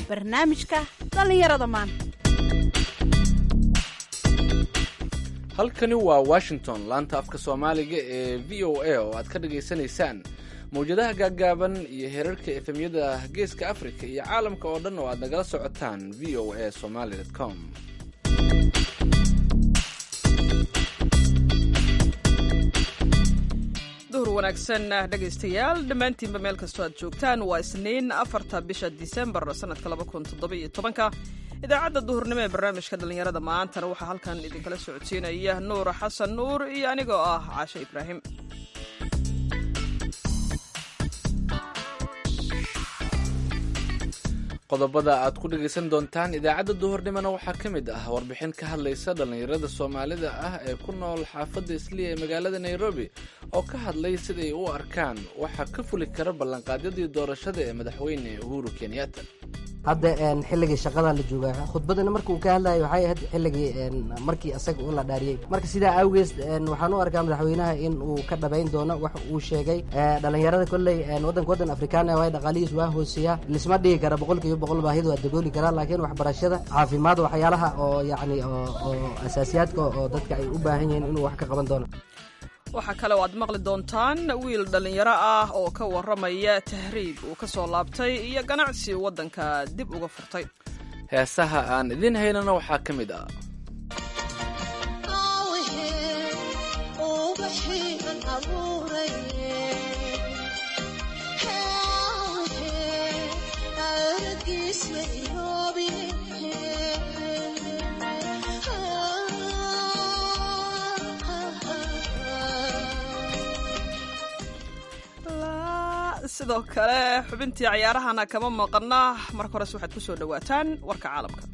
barnaamijka dhallinyarada maanta halkani waa washington laanta afka soomaaliga ee v o a oo aad ka dhagaysanaysaan mawjadaha gaaggaaban iyo herarka efemyada geeska afrika iyo caalamka oo dhan oo aad nagala socotaan v o a somaly com duhur wanaagsan dhegaystayaal dhammaantiinba meel kastoo aad joogtaan waa isniin afarta bisha disembar sanadka laba kun toddobiyo tobanka idaacadda duhurnimo ee barnaamijka dhallinyarada maantana waxaa halkan idinkala socodsiinaya nuur xasan nuur iyo anigoo ah caashe ibraahim qodobada aad ku dhagaysan doontaan idaacadda duhurnimona waxaa ka mid ah warbixin ka hadlaysa dhallinyarada soomaalida ah ee ku nool xaafadda isliya ee magaalada nairobi oo ka hadlay siday u arkaan waxaa ka fuli kara ballanqaadyadii doorashada ee madaxweyne uhuru kenyatta hadda xilligii shaqadan la joogaa khudbadana marka uu ka hadlayay waxay ahayd xilligii markii asaga uu la dhaariyey marka sidaa awgees waxaan u arkaa madaxweynaha in uu ka dhabayn doono wax uu sheegay dhalinyarada kolley waddanka waddan afrikaan waay dhaqaalihiis waa hooseeya lisma dhigi kara boqolkiiba boqol baahidu waa dabooli karaa laakiin waxbarashada caafimaad waxyaalaha oo yacni oo asaasiyaadka oo dadka ay u baahan yihiin inuu wax ka qaban doono waxaa kale oo aad maqli doontaan wiil dhallinyaro ah oo ka warramaya tahriib uu ka soo laabtay iyo ganacsi waddanka dib uga furtay heesaha aan idiin haynana waxaa ka mid ah sidoo kale xubintii cayaarahana kama maqana marka hores waxaad ku soo dhowaataan warka caalamka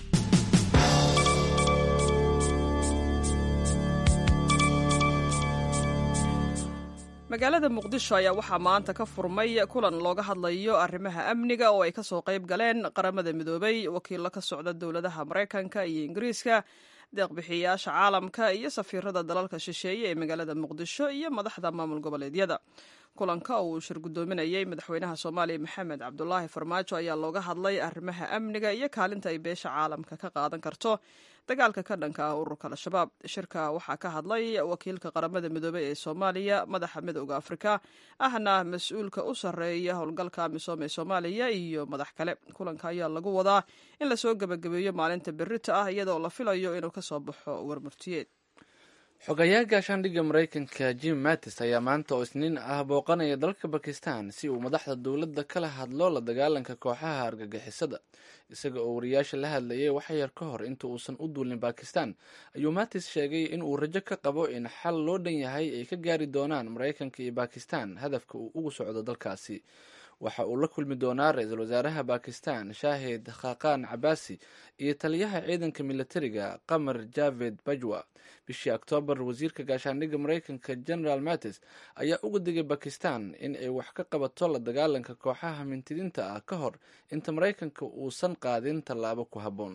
magaalada muqdisho ayaa waxaa maanta ka furmay kulan looga hadlayo arrimaha amniga oo ay kasoo qayb galeen qaramada midoobay wakiilo ka socda dowladaha maraykanka iyo ingiriiska deeqbixiyayaasha caalamka iyo safiirada dalalka shisheeye ee magaalada muqdisho iyo madaxda maamul goboleedyada kulanka oo uu shir guddoominayay madaxweynaha soomaaliya maxamed cabdulaahi farmaajo ayaa looga hadlay arrimaha amniga iyo kaalinta ay beesha caalamka ka qaadan karto dagaalka ka dhanka ah ururka al-shabaab shirka waxaa ka hadlay wakiilka qaramada midoobey ee soomaaliya madaxa midooda afrika ahna mas-uulka u sarreeya howlgalka amisom ee soomaaliya iyo madax kale kulanka ayaa lagu wadaa in lasoo gebagabeeyo maalinta berita ah iyadoo la filayo inuu kasoo baxo warmurtiyeed xogayaha gaashaandhigga maraykanka jim mattis ayaa maanta oo isniin ah booqanaya dalka bakistan si uu madaxda dowladda kala hadlo la dagaalanka kooxaha argagixisada isaga oo wariyaasha la hadlayay wax yar ka hor inta uusan u duulin bakistan ayuu mattis sheegay in uu rajo ka qabo in xal loo dhan yahay ay ka gaari doonaan maraykanka iyo bakistan hadafka uu ugu socdo dalkaasi waxa uu la kulmi doonaa ra-iisul wasaaraha bakistan shaahid khaqan cabaasi iyo taliyaha ciidanka militariga qamar javed bajwa bishii oktoobar wasiirka gaashaandhigga maraykanka general mattis ayaa uga digay bakistan in ay wax ka qabato la dagaalanka kooxaha mintidinta ah ka hor inta maraykanka uusan qaadin tallaabo ku habboon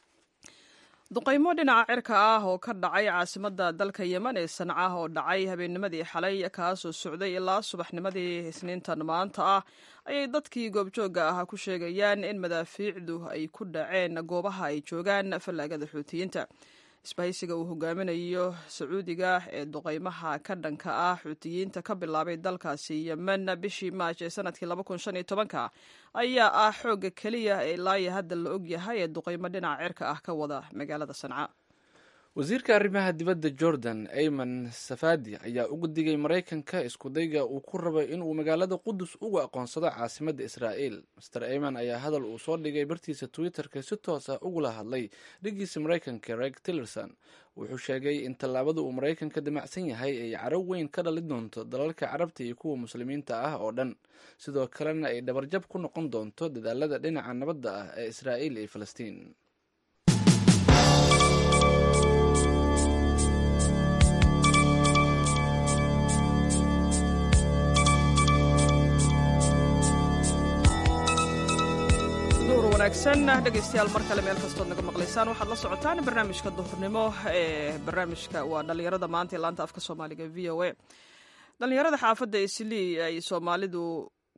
duqaymo dhinaca cirka ah oo ka dhacay caasimadda dalka yemen ee sanca oo dhacay habeennimadii xalay kaasoo socday ilaa subaxnimadii isniintan maanta ah ayay dadkii goobjoogga ah ku sheegayaan in madaafiicdu ay ku dhaceen goobaha ay joogaan fallaagada xuutiyiinta isbahaysiga uu hogaaminayo sacuudiga ee duqaymaha ka dhanka ah xuutiyiinta ka bilaabay dalkaasi yemen bishii maaj ee sanadkii ka ayaa ah xoogga keliya ee ilaaya hadda la og yahay ee duqaymo dhinaca cirka ah ka wada magaalada sanca wasiirka arrimaha dibadda jordan ayman safadi ayaa uga digay maraykanka iskudayga uu ku rabay inuu magaalada qudus ugu aqoonsado caasimadda israa'iil master ayman ayaa hadal uu soo dhigay bartiisa twitter-ka si toos ah ugula hadlay dhigiisa maraykanka reg tillerson wuxuu sheegay in tallaabada uu maraykanka damacsan yahay ay caro weyn ka dhali doonto dalalka carabta iyo kuwa muslimiinta ah oo dhan sidoo kalena ay dhabarjab ku noqon doonto dadaalada dhinaca nabadda ah ee israa'iil iyo falastiin wanaagsan dhegaystayaal mar kale meel kastood naga maqlaysaan waxaad la socotaan barnaamijka duhurnimo ee barnaamijka waa dhallinyarada maanta ee laanta afka soomaaliga v o a dhallinyarada xaafadda islii ay soomaalidu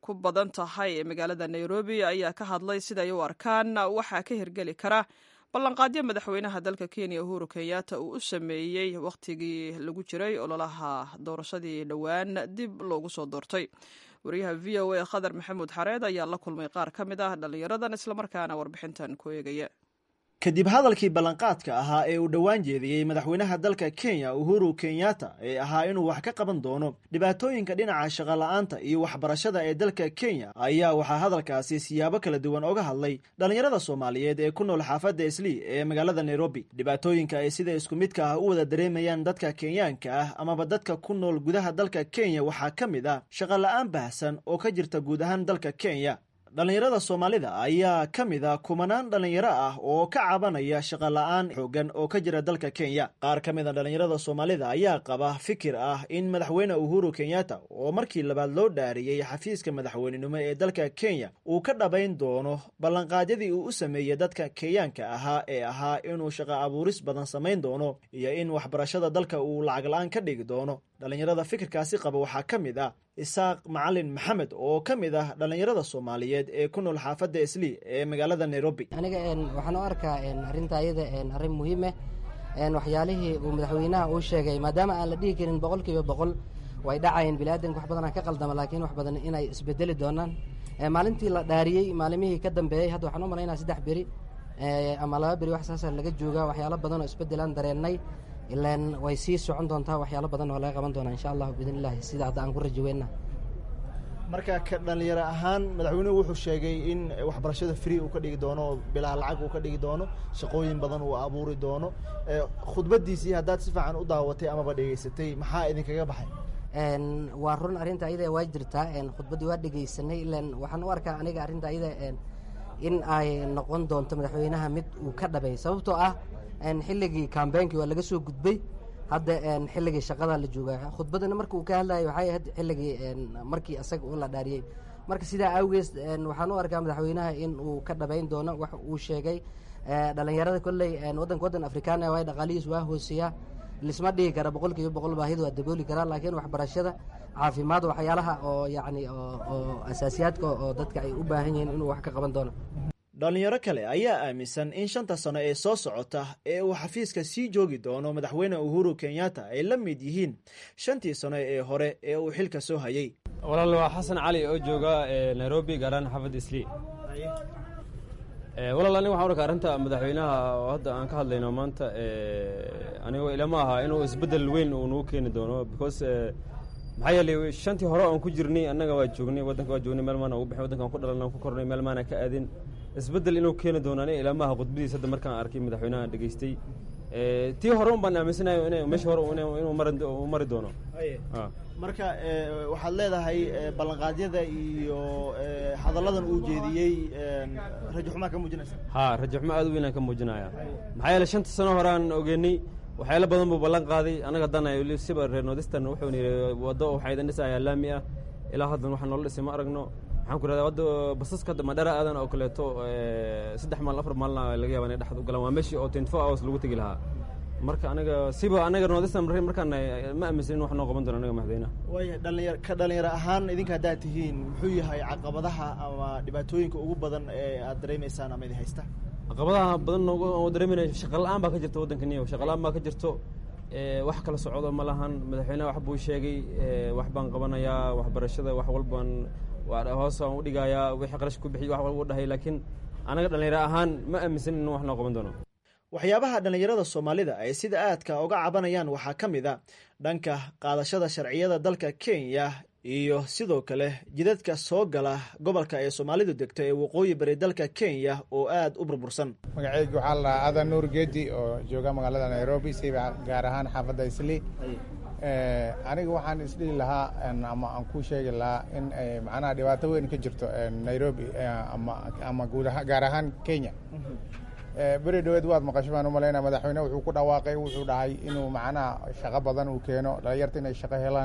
ku badan tahay ee magaalada nairobi ayaa ka hadlay siday u arkaan waxaa ka hirgeli kara ballanqaadyo madaxweynaha dalka kenya uhuru kenyatta uu u sameeyey wakhtigii lagu jiray ololaha doorashadii dhowaan dib loogu soo doortay wariyaha v o a khadar maxamuud xareed ayaa la kulmay qaar ka mid ah dhallinyaradan islamarkaana warbixintan ku eegaya kadib hadalkii ballanqaadka ahaa ee uu dhowaan jeediyey madaxweynaha dalka kenya uhuru kenyatta ee ahaa inuu wax ka qaban doono dhibaatooyinka dhinaca shaqola'aanta iyo waxbarashada ee dalka kenya ayaa waxaa hadalkaasi siyaabo kala duwan oga hadlay dhallinyarada soomaaliyeed ee ku nool xaafadda islii ee magaalada nairobi dhibaatooyinka ay sida isku midka ah u wada dareemayaan dadka kenyaanka ah amaba dadka ku nool gudaha dalka kenya waxaa ka mid ah shaqola'aan baahsan oo ka jirta guud ahaan dalka kenya dhallinyarada soomaalida ayaa ka mid a kumanaan dhallinyaro ah oo ka cabanaya shaqola'aan xoogan oo ka jira dalka kenya qaar ka mid a dhallinyarada soomaalida ayaa qaba fikir ah in madaxweyne uhuru kenyatta oo markii labaad loo dhaariyey xafiiska madaxweynenimo ee dalka kenya uu ka dhabayn doono ballanqaadyadii uu u sameeyey dadka kenyaanka ahaa ee ahaa inuu shaqo abuuris badan samayn doono iyo in waxbarashada dalka uu lacag la-aan ka dhigi doono dhallinyarada fikirkaasi qaba waxaa ka mid ah isaaq macalin maxamed oo ka mid ah dhallinyarada soomaaliyeed ee ku nool xaafadda islii ee magaalada nairobi aniga waxaan u arkaa arrinta ayada arrin muhiime waxyaalihii uu madaxweynaha uu sheegay maadaama aan la dhihi karin boqol kiiba boqol way dhacayeen biniaadanka wax badanaa ka qaldama laakiin wax badan inay isbedeli doonaan maalintii la dhaariyey maalimihii ka dambeeyey hadda waxaan u malaynaa saddex beri ama laba beri wax saasa laga joogaa waxyaalo badan oo isbedelaan dareennay ilaan way sii socon doontaa waxyaalo badan oo laga qaban doonaa insha allahu biidn illahi sida hadda aan ku rajaweyna marka ka dhallinyaro ahaan madaxweynuhu wuxuu sheegay in waxbarashada free uu ka dhigi doono oo bilaa lacag uu ka dhigi doono shaqooyin badan uu abuuri doono khudbadiisii haddaad si fiican u daawatay amaba dhegeysatay maxaa idinkaga baxay waa run arrinta ayada waa jirtaa khudbaddii waa dhegeysanay ilan waxaan u arkaa aniga arrinta ayada in ay noqon doonto madaxweynaha mid uu ka dhabay sababtoo ah xilligii kambeynkii waa laga soo gudbay hadda xilligii shaqada la joogaa khudbadana marka uu ka hadlayo waxay ahayd xilligii markii asaga uu la dhaariyey marka sidaa awgees waxaan u arkaa madaxweynaha in uu ka dhabayn doono wax uu sheegay dhalinyarada kolley waddanka waddan afrikaana waay dhaqaalihiis waa hooseeyaa lisma dhigi kara boqol kiiba boqol baahida waa dabooli karaa laakiin waxbarashada caafimaad waxyaalaha oo yacni oo asaasiyaadka oo dadka ay u baahan yihiin inuu wax ka qaban doono dhallinyaro kale ayaa aaminsan in shanta sano ee soo socota ee uu xafiiska sii joogi doono madaxweyne uhuru kenyatta ay la mid yihiin shantii sano ee hore ee uu xilka soo hayey walaal waa xasan cali oo jooga nairobi gaaraan xaafad islii walaal aniga waxaan arkaa arrinta madaxweynaha oo hadda aan ka hadlayno maanta anigoo ilama aha inuu isbeddel weyn uu nagu keeni doono because maxaa yeelay shantii hore oon ku jirnay annaga waa joognay waddanka waa joognay meel maana ugu bixin waddankaan ku dhalan ku kornay meel maana ka aadin isbeddel inuu keeni doono aniga ilamaha khudbadiis hadda markaan arkay madaxweynaha dhegeystay tii hore un baan aaminsanayo in meesha hore inuu mari doono marka waxaad leedahay ballanqaadyada iyo hadalladan uu jeediyey rajo xumaa ka muujinaysa ha rajo xumo aad u weynaan ka muujinaya maxaa yeele shanta sano horeaan ogeynay waxyaalo badan buu ballan qaaday anaga haddana siba reer nordistan wuxuuna yidhi waddo waxaa idin dhisayaa laami ah ilaa haddan waxaa noola dhisay ma aragno maxaan ku rahdaa wadda basaska hadda madhara aadan oo kaleeto saddex maalin afar maalina laga yaba inay dhexda u galaan waa meeshii oo twenty four hours lagu tegi lahaa marka anaga siba anaga nordistan markaan ma aaminsanin wax noo qaban doono anaga madaxweynaha waaya dhalinyar ka dhalinyaro ahaan idinka haddaad tihiin muxuu yahay caqabadaha ama dhibaatooyinka ugu badan ee aad dareemaysaan ama idin haysta caqabadaha badan oo dareemayna shaqa la-aan baa ka jirta waddanka niyo shaqa la-aan baa ka jirto wax kala socdo ma lahan madaxweyneha wax buu sheegay wax baan qabanayaa waxbarashada wax walbaan hoos aan u dhigayaa wixii qarash ku bixiy wax walba u dhahay laakiin anaga dhalinyaro ahaan ma aaminsanin in wax noo qaban doono waxyaabaha dhallinyarada soomaalida ay sida aadka uga cabanayaan waxaa ka mid a dhanka qaadashada sharciyada dalka kenya iyo sidoo kale jidadka soo gala gobolka ee soomaalidu degto ee waqooyi bari dalka kenya oo aad u burbursan magaceyga waxaa la dhahaa adan nuur geedi oo jooga magaalada nairobi siba gaar ahaan xaafadda isli aniga waxaan isdhihi lahaa ama aan ku sheegi lahaa in macnaha dhibaato weyn ka jirto nairobi ama guud gaar ahaan kenya beri dhaweed waad maqasho baan umalayna madaxweyne wuxuu ku dhawaaqay wuxuu dhahay inuu macnaha shaqo badan uu keeno dhalinyarta inay shaqo helaan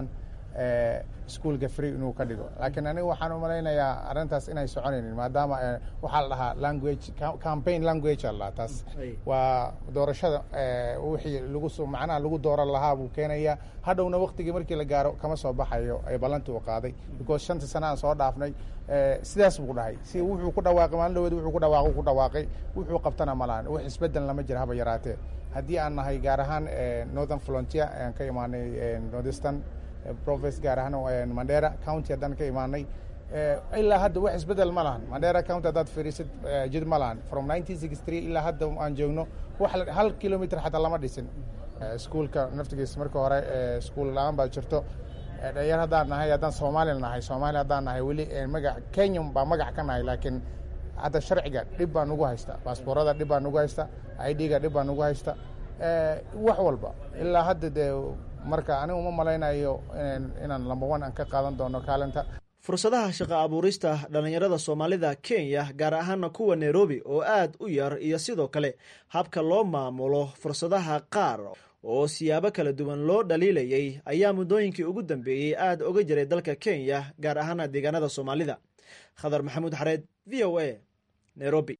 iskuolka free inuu ka dhigo laakiin aniga waxaan u malaynayaa arrintaas inay soconaynin maadaama waxaa la dhahaa language campaign language a lahaa taas waa doorashada wixii lagu macnaha lagu dooran lahaa buu keenaya hadhowna waktigii markii la gaaro kama soo baxayo ee ballantii uu qaaday because shantii sana aan soo dhaafnay sidaas buu dhahay si wuxuu ku dhawaaqay maalin dhaweed wuxuu ku dhawaaqay ku dhawaaqay wuxuu qabtana ma lahan wax isbedel lama jira haba yaraatee haddii aan nahay gaar ahaan northern volunteer aan ka imaanay northeastern province gaar ahaan mandera county haddaan ka imaanay ilaa hadda wax isbedel ma lahan mandera county haddaad fiirisid jid ma lahan from nineteen sixty three ilaa hadda aan joogno wax hal kilometer xataa lama dhisin iskuolka naftigiis marka hore iskuol la-aan baa jirto dhalinyar haddaan nahay haddaan soomaali nahay soomaali haddaan nahay weli magac kenya baa magac ka nahay laakiin hadda sharciga dhib baa nugu haysta baasboorada dhib baa nugu haysta idga dhib baa nugu haysta wax walba ilaa hadda dee marka anigu ma malaynayo inaan lamba one aan ka qaadan doono kaalinta fursadaha shaqo abuurista dhallinyarada soomaalida kenya gaar ahaana kuwa nairobi oo aad u yar iyo sidoo kale habka loo maamulo fursadaha qaar oo siyaabo kala duwan loo dhaliilayay ayaa muddooyinkii ugu dambeeyey aad oga jiray dalka kenya gaar ahaana deegaanada soomaalida khadar maxamuud xareed v o a nairobi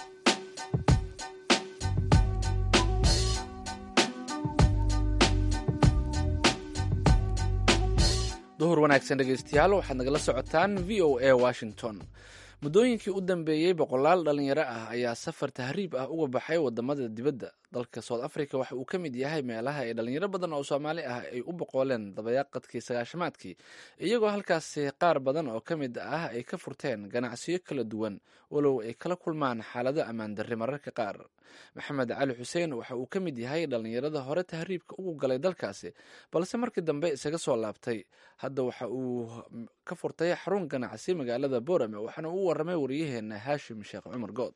duhur wanaagsan dhegeystayaal waxaad nagala socotaan v o a washington muddooyinkii u dambeeyey boqolaal dhalinyaro ah ayaa safar tahriib ah uga baxay wadamada dibadda dalka south africa waxa uu ka mid yahay meelaha ay dhalinyaro badan oo soomaali ah ay u boqooleen dabayaaqadkii sagaashamaadkii iyagoo halkaasi qaar badan oo ka mid ah ay ka furteen ganacsiyo kala duwan walow ay kala kulmaan xaalado ammaan darri mararka qaar maxamed cali xuseen waxa uu ka mid yahay dhalinyarada hore tahriibka ugu galay dalkaasi balse markii dambe isaga soo laabtay hadda waxa uu ka furtay xarun ganacsi magaalada boorame waxaana uu waramay wariyaheena haashim sheekh cumar good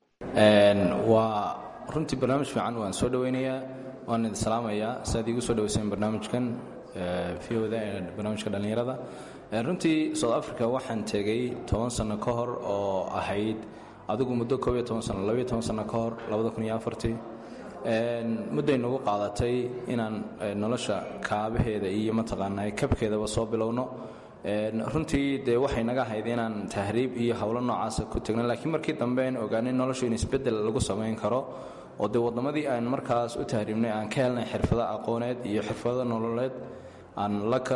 waa runtii barnaamij fiican waan soo dhoweynayaa waan idin salaamayaa siaad iigu soo dhaweyseen barnaamijkan v oda ee barnaamijka dhallinyarada runtii south africa waxaan tegey toban sano ka hor oo ahayd adigu muddo koob iyo toban sano labaiyo toban sano ka hor labada kun iyo afartii mudday nagu qaadatay inaan nolosha kaabaheeda iyo mataqaanaa kabkeedaba soo bilowno runtii dee waxay naga ahayd inaan tahriib iyo howlo noocaasa ku tegno laakiin markii dambe aan ogaanay noloshu in isbeddel lagu samayn karo oo dee waddamadii aan markaas u tahriibnay aan ka helnay xirfado aqooneed iyo xirfado nololeed aan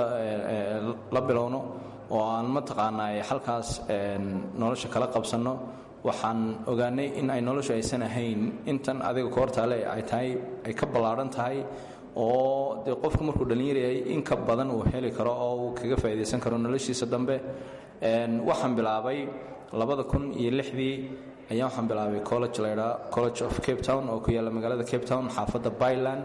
la bilowno oo aan mataqaanaa halkaas nolosha kala qabsanno waxaan ogaanay in ay noloshu aysan ahayn intan adiga koortaale ay tahay ay ka ballaadhan tahay oo dee qofku markuu dhallinyar yahay in ka badan uu heli karo oo uu kaga faa'iidaysan karo noloshiisa dambe waxaan bilaabay labada kun iyo lixdii ayaa waxaan bilaabay college laydhaa college of cape town oo ku yaalla magaalada cape town xaafadda byland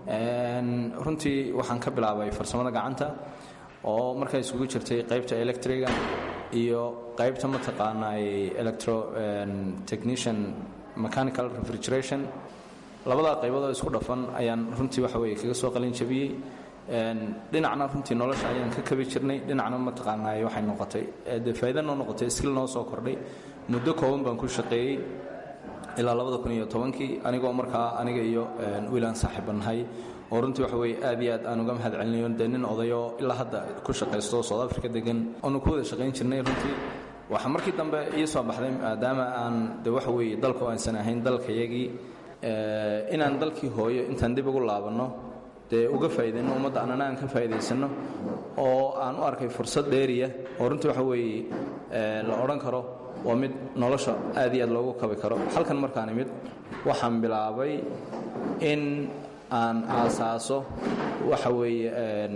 runtii waxaan ka bilaabay farsamada gacanta oo markaa isugu jirtay qaybta electriga iyo qaybta mataqaanaa electro technician mechanical refrigeration labadaa qayboodoo isku dhafan ayaan runtii waxa weye kaga soo qalin jabiyey dhinacna runtii nolosha ayaan ka kabi jirnay dhinacna mataqaanaa waxay noqotay dee faa'iida noo noqotay skill noo soo kordhay muddo kooban baan ku shaqeeyey ilaa labada kun iyo tobankii anigoo markaa aniga iyo wiilaan saaxiibanahay oo runtii waxa weye aad iyo aad aan uga mahad celinayo dee nin odayoo ilaa hadda ku shaqaysto south africa degan oonu ku wada shaqayn jirnay runtii waxaa markii dambe ii soo baxday maadaama aan de waxa weeye dalku aysan ahayn dalkayagii inaan dalkii hooyo intaan dib ugu laabanno dee uga faa'iidayno ummadda annana aan ka faa'iidaysanno oo aan u arkay fursad dheeriya oo runtii waxa weeye la odhan karo waa mid nolosha aad iyo aad loogu kabi karo halkan markaan imid waxaan bilaabay in aan aasaaso waxa weeye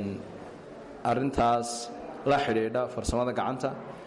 arrintaas la xidhiidha farsamada gacanta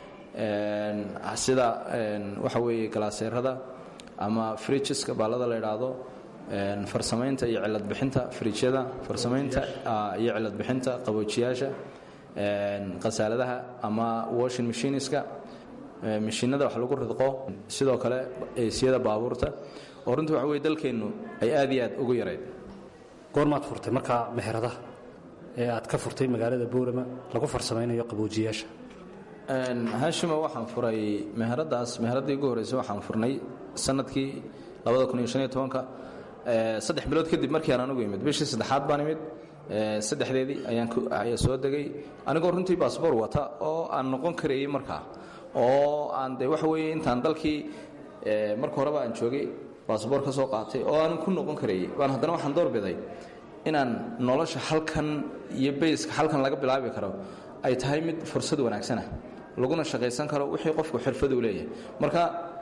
sida waxa weeye galaaseerada ama frijiska baalada la idhaahdo farsamaynta iyo cilad bixinta frijyada farsamaynta iyo cilad bixinta qaboojiyaasha khasaaladaha ama washing machiniska mashiinada wax lagu ridqo sidoo kale eesiyada baabuurta oo runtii waxa weye dalkeennu ay aad iyo aad ugu yarayd goormaad furtay markaa meheradaha ee aad ka furtay magaalada boorama lagu farsamaynayo qaboojiyaasha haashima waxaan furay meheradaas meheraddii ugu horreysay waxaan furnay sanadkii labada kun iyo shan iyo tobanka saddex bilood kadib markii aan anugu imid bishii saddexaad baan imid saddexdeedii ayaan ayaa soo degay anigoo runtii baasboor wata oo aan noqon karayey markaa oo aan de waxa weeye intaan dalkii marka horeba aan joogay baasboor ka soo qaatay oo aanan ku noqon karayey baan haddana waxaan doorbiday inaan nolosha halkan iyo bayska halkan laga bilaabi karo ay tahay mid fursad wanaagsanah laguna shaqaysan karo wixii qofku xirfadu leeyahay marka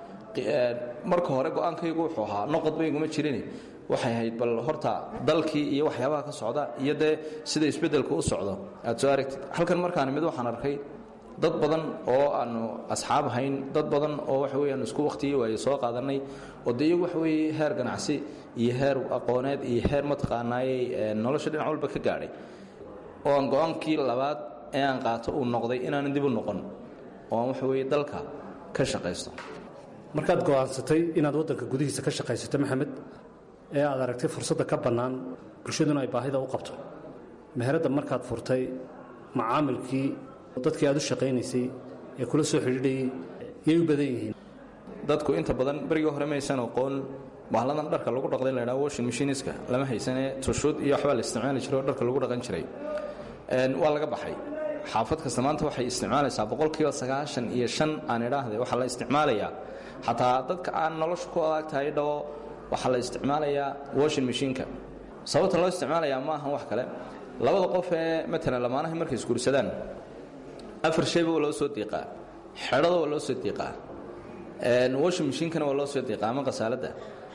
marka hore go-aankaygu wuxuu ahaa noqodba iguma jirin waxay ahayd bal horta dalkii iyo waxyaabaha ka socda iyo dee sida isbeddelku u socdo aad soo aragtid halkan markaan mid waxaan arkay dad badan oo aanu asxaab ahayn dad badan oo waxa weye aanu isku wakhtigii waaye soo qaadanay oo dee iyagu waxa weeye heer ganacsi iyo heer aqooneed iyo heer mataqaanaayey nolosha dhinac walba ka gaadhay oo aan go-aankii labaad ee aan qaato uu noqday inaanan dib u noqon oo aan waxa weeye dalka ka shaqaysto markaad go'aansatay inaad waddanka gudihiisa ka shaqaysato maxamed ee aad aragtay fursadda ka bannaan bulshaduna ay baahida u qabto meheradda markaad furtay macaamilkii dadkii aad u shaqaynaysay ee kula soo xidhiidhayay yay u badan yihiin dadku inta badan berigii hore maysan aqoon bahladan dharka lagu dhaqday la ydhaha washing machiniska lama haysanee tushuud iyo waxbaa la isticmaali jiray oo dharka lagu dhaqan jiray waa laga baxay xaafad kasta maanta waxay isticmaalaysaa boqolkiiba sagaashan iyo shan aan idhaahday waxaa la isticmaalayaa xataa dadka aan nolosha ku adag tahay dhawo waxaa la isticmaalayaa washing machineka sababta loo isticmaalayaa ma ahan wax kale labada qof ee matalan lamaanahay markay isguursadaan afar shayba waa loo soo diiqaa xedhada waa loo soo diiqaa washing machinkana waa loo soo diiqaa ama qasaaladda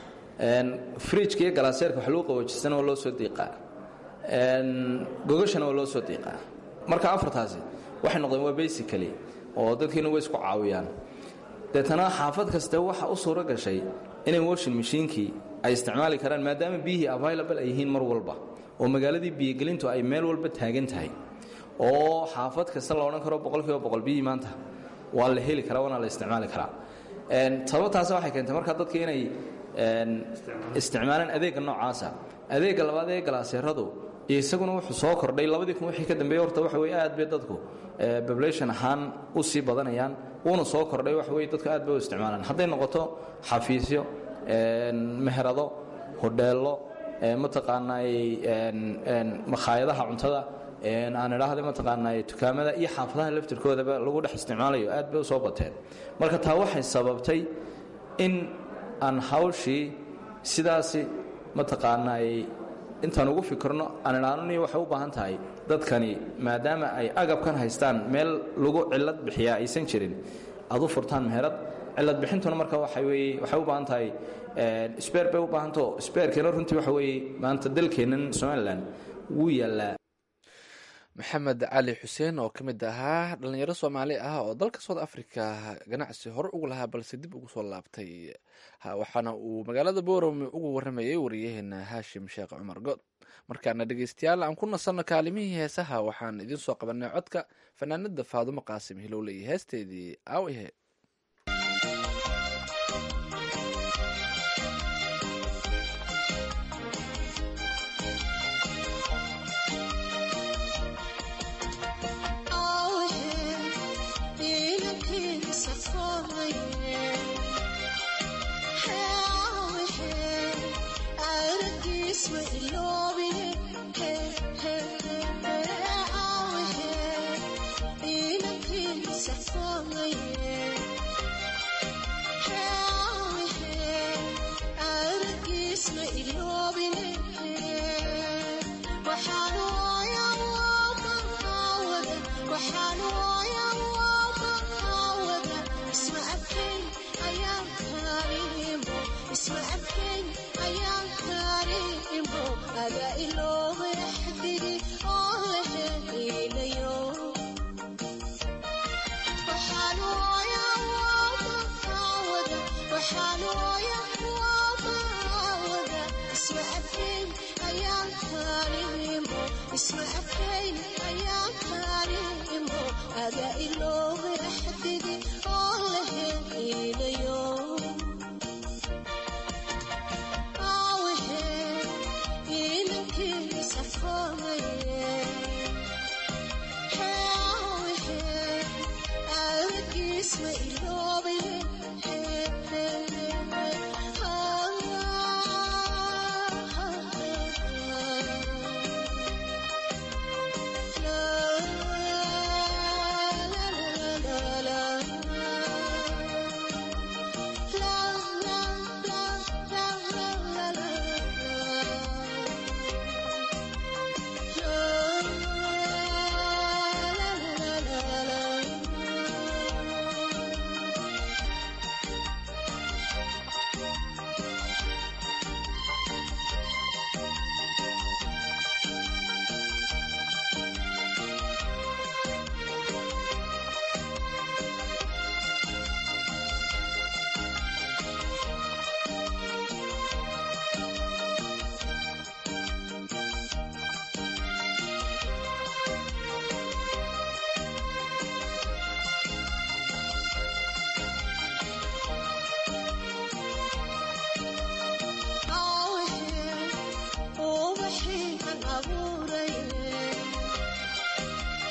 fridjka iyo galaaseerka wax lagu qaboojistana waa loo soo diiqaa gogashana waa loo soo diiqaa marka afartaasi waxay noqdeen waa basically oo dadkiina way isku caawiyaan deetana xaafad kaste waxa u suuro gashay inay washing machiinkii ay isticmaali karaan maadaama biyihii available ay yihiin mar walba oo magaaladii biyogelintu ay meel walba taagan tahay oo xaafad kasta la odhan karo boqolkiiba boqol biyihii maanta waa la heli karaa waana la isticmaali karaa sababtaas waxay keentay markaa dadka inay isticmaalaan adeegga noocaasa adeegga labaad ee galaaseeradu isaguna wuxuu soo kordhay labadii kun wixii ka dambeeyey horta waxa weye aad bay dadku population ahaan u sii badanayaan wuuna soo kordhay waxa weye dadku aad bay u isticmaalaan hadday noqoto xafiisyo meherado hodheello mataqaanaay makhaayadaha cuntada aan idhaahda mataqaanaay dukaamada iyo xaafadaha laftirkoodaba lagu dhex isticmaalayo aad bay u soo bateen marka taa waxay sababtay in aan hawshii sidaasi mataqaanaay intaan ugu fikirno aan idhaanoni waxay u baahan tahay dadkani maadaama ay agabkan haystaan meel lagu cilad bixiyaa aysan jirin aad u furtaan meherad cilad bixintuna marka waxa weye waxay u baahan tahay sbeer bay u baahanto sbeerkeena runtii waxa weeye maanta dalkeennan somalilan wuu yaallaa maxamed cali xuseen oo ka mid ahaa dhalinyaro soomaali ah oo dalka south africa ganacsi hore ugu lahaa balse dib ugu soo laabtay waxaana uu magaalada boorame ugu waramayay wariyaheena haashim sheekh cumar good markaana dhegeystayaal aan ku nasanno kaalimihii heesaha waxaan idiin soo qabanay codka fanaanada faadumo qaasim hilowle iyo heesteedii aawihe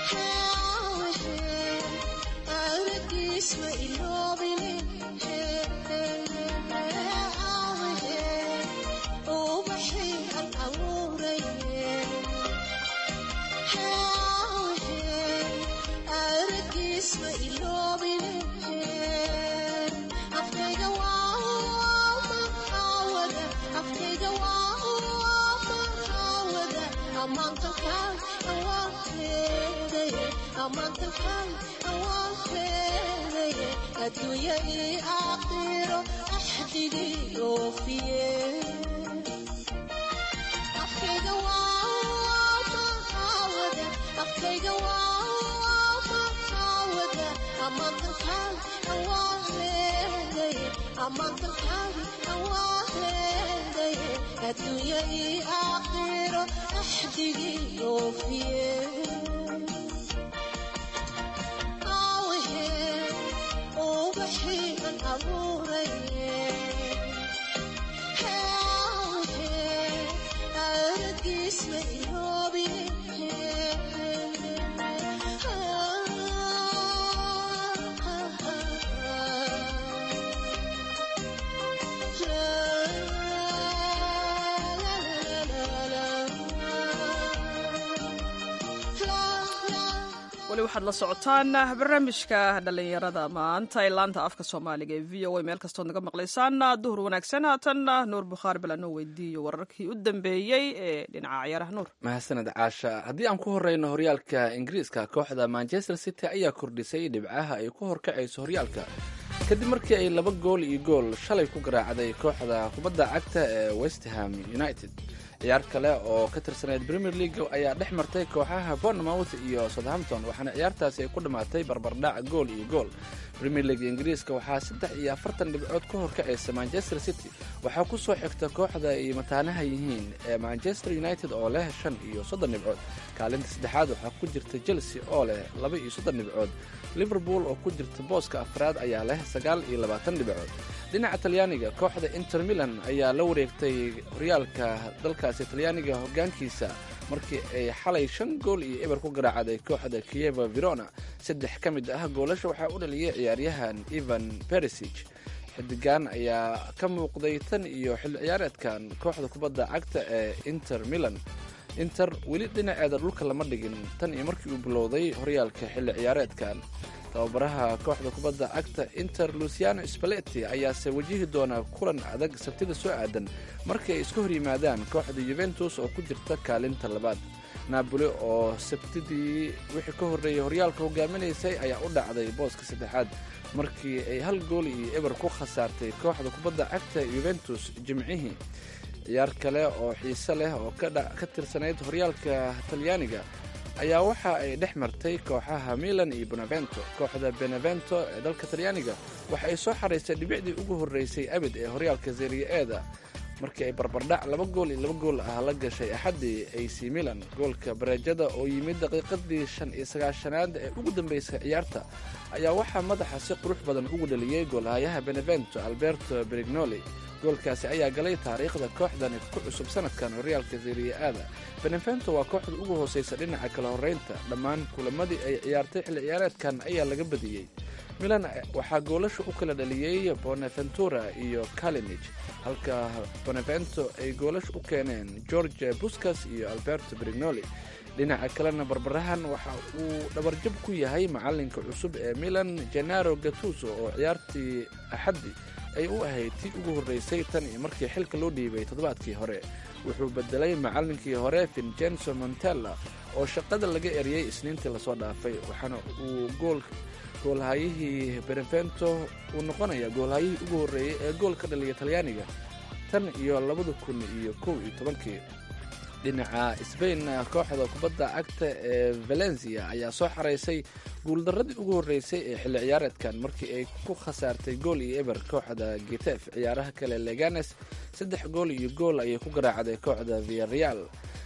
weli waxaad la socotaan barnaamijka dhallinyarada maanta ee laanta afka soomaaliga ee v o a meel kastood naga maqlaysaan duhur wanaagsan haatanna nuur bukhaari bal anoo weydiiyo wararkii u dambeeyey ee dhinaca ciyaaraha nuur mahadsaned caasha haddii aan ku horeyno horyaalka ingiriiska kooxda manchester city ayaa kordhisay dhibcaha ay ku horkacayso horyaalka kadib markii ay laba gool iyo gool shalay ku garaacday kooxda kubadda cagta ee westham united ciyaar kale oo ka tirsaneyd premier league ayaa dhex martay kooxaha bournemouth iyo southampton waxaana ciyaartaasi ay ku dhammaatay barbardhac gool iyo gool premier league ingiriiska waxaa saddex iyo afartan dhibcood ka horkacaysa manchester city waxaa ku soo xigta kooxda ay mataanaha yihiin ee manchester united oo leh shan iyo soddon dhibcood kaalinta saddexaad waxaa ku jirta chelsea oo leh laba iyo soddon dhibcood liverpool oo ku jirta booska afraad ayaa leh sagaal iyo labaatan dhibcood dhinaca talyaaniga kooxda inter milan ayaa la wareegtay horyaalka dalkaasi talyaaniga hoggaankiisa markii ay xalay shan gool iyo eber ku garaacday kooxda kieva verona saddex ka mid ah goolasha waxaa u dhaliyay ciyaaryahan evan beresig xidigan ayaa ka muuqday tan iyo xilli ciyaareedkan kooxda kubadda cagta ee inter milan inter weli dhinaceeda dhulka lama dhigin tan iyo markii uu bilowday horyaalka xilli ciyaareedkan tababaraha kooxda kubadda cagta inter luciano spaleti ayaase wajihi doona kulan adag sabtida soo aadan markii ay isku hor yimaadaan kooxda yuventus oo ku jirta kaalinta labaad naaboli oo sabtidii wixii ka horreeyay horyaalka hogaaminaysay ayaa u dhacday booska saddexaad markii ay hal gool iyo eber ku khasaartay kooxda kubadda cagta yuventus jimcihii ciyaar kale oo xiise leh oo ka tirsanayd horyaalka talyaaniga ayaa waxa ay dhex martay kooxaha milan iyo benevento kooxda benevento ee dalka talyaaniga waxa ay soo xaraysay dhibicdii ugu horreysay abid ee horyaalka seriya-eeda markii ay barbardhac laba gool iyo laba gool ah la gashay axaddii ac milan goolka bareejada oo yimid daqiiqadii shan iyo sagaashanaad ee ugu dambeysay ciyaarta ayaa waxaa madaxa si qurux badan ugu dhaliyey goolhayaha benevento alberto brignoli goolkaasi ayaa galay taariikhda kooxdani ku cusub sanadkan horyaalka seriya-aada benevento waa kooxda ugu hooseysa dhinaca kala horreynta dhammaan kulamadii ay ciyaartay xilli ciyaareedkan ayaa laga badiyey milan waxaa goolasha u kala dhaliyey bonaventura iyo kalinij halka bonevento ay goolasha u keeneen george buscas iyo alberto brignoli dhinaca kalena barbarahan waxa uu dhabarjab ku yahay macalinka cusub ee milan genaro gatuso oo ciyaartii axaddi ay u ahayd tii ugu horreysay tan iyo markii xilka loo dhiibay toddobaadkii hore wuxuu bedelay macallinkii hore vincenzo montella oo shaqada laga eriyey isniintii lasoo dhaafay waxaana uu gool goolhayihii benevento uu noqonayaa goolhayihii ugu horreeyey ee gool ka dhaliya talyaaniga tan iyo labada kun iyo kow iyo tobankii dhinaca sbain kooxda kubadda cagta ee valencia ayaa soo xaraysay guuldaradii ugu horreysay ee xilli ciyaareedkan markii ay ku khasaartay gool iyo eber kooxda getef ciyaaraha kale leganes saddex gool iyo gool ayay ku garaacday kooxda viareal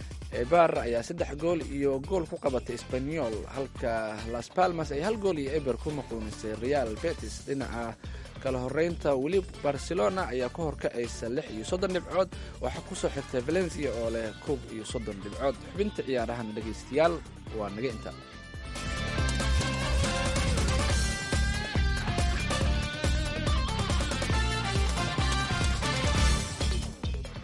ebar ayaa saddex gool iyo gool ku qabatay sbanyol halka las palmas ay hal gool iyo eber ku maquunisay real betis dhinaca kala horeynta weli barcelona ayaa ka horkacaysa lix iyo soddon dhibcood waxaa kusoo xigtay valencia oo leh koob iyo soddon dhibcood xubinta ciyaarahan dhegaystayaal waa naga inta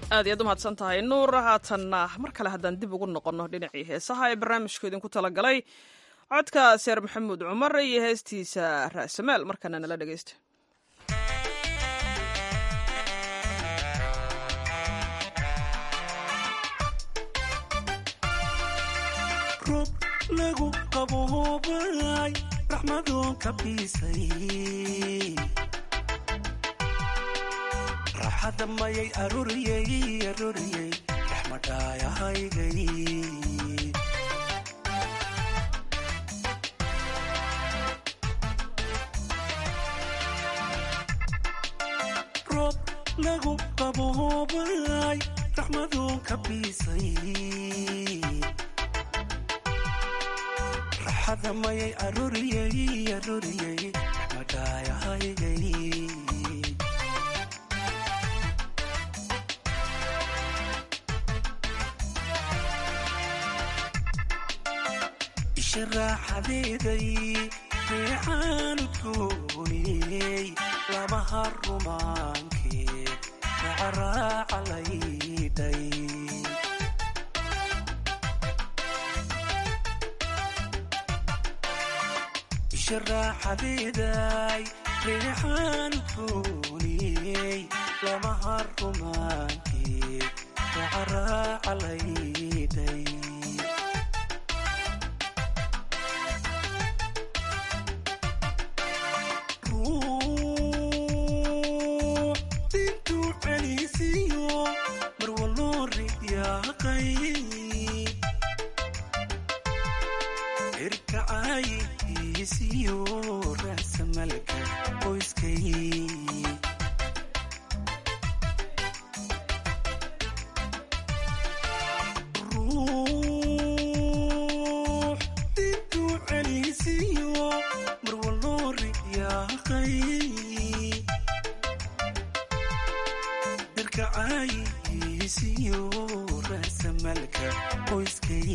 aad iyaad u mahadsan tahay nuur haatanna mar kale haddaan dib ugu noqonno dhinacii heesaha ee barnaamijku idinku talagalay codka seer maxamuud cumar iyo heestiisa ra'samaal markana nala dhegeysta roob lagu qaboobay raxmadoon ka biisay raaxada mayay arooriyey arooriyey raxmadhaayahaygay roob lagu qaboobay raxmadoon ka biisay raxada mayay arooriyey arooriyey raxmadhaayahaygay isha raaxadeeday reexaanu gooniyey labaha rumaankeed racaraaca laydhay isha raaxadeeday reexaanu gooniyey labaha rumaankeed racaraaca laydhay dintuu celisiyo marwaloo ridyaaqay irkacayisiyo raasamalka qoyskay ruux dintuu celisiyo marwaloo ridyaaqay irkacayisiyo raasamalka qoyskay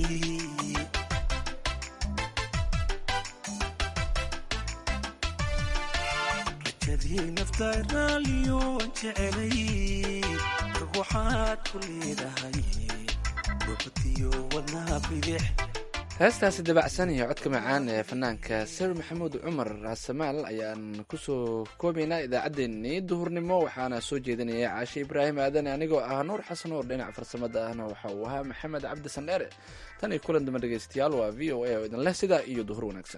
rajadii naftaa raaliyo aan jecelay rag waxaad ku leedahay gobadiyo wadnaha bidix heestaasi dabacsan iyo codka macaan ee fanaanka sir maxamuud cumar raasamaal ayaan kusoo koobaynaa idaacaddeenii duhurnimo waxaana soo jeedinaya caashe ibraahim aadan anigoo ah nuur xasan oo dhinaca farsamada ahna waxa uu ahaa maxamed cabdi sandheere tan iyo kulan damba dhegeystayaal waa v o a oo idin leh sidaa iyo duhur wanaagsan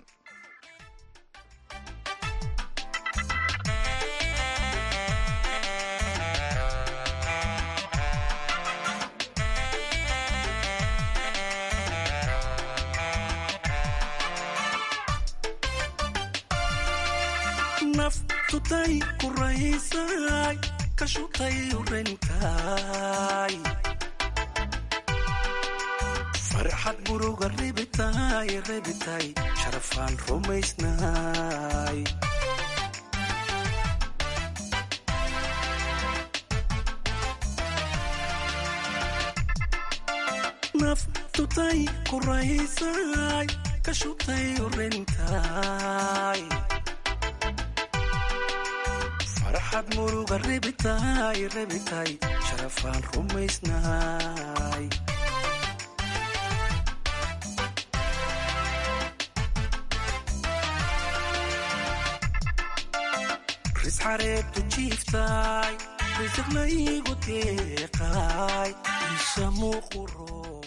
naftutay ku raysay ka shutay urenkaay farxad muruga rebitay rebitay sharafaan rumaysnaay naftutay ku raysay ka shutay urenkaay farxad muruga rebitay rebitay sharafaan rumaysnaay risxareebtu jiiftaay risiq laygu deeqaay isha muuqu roo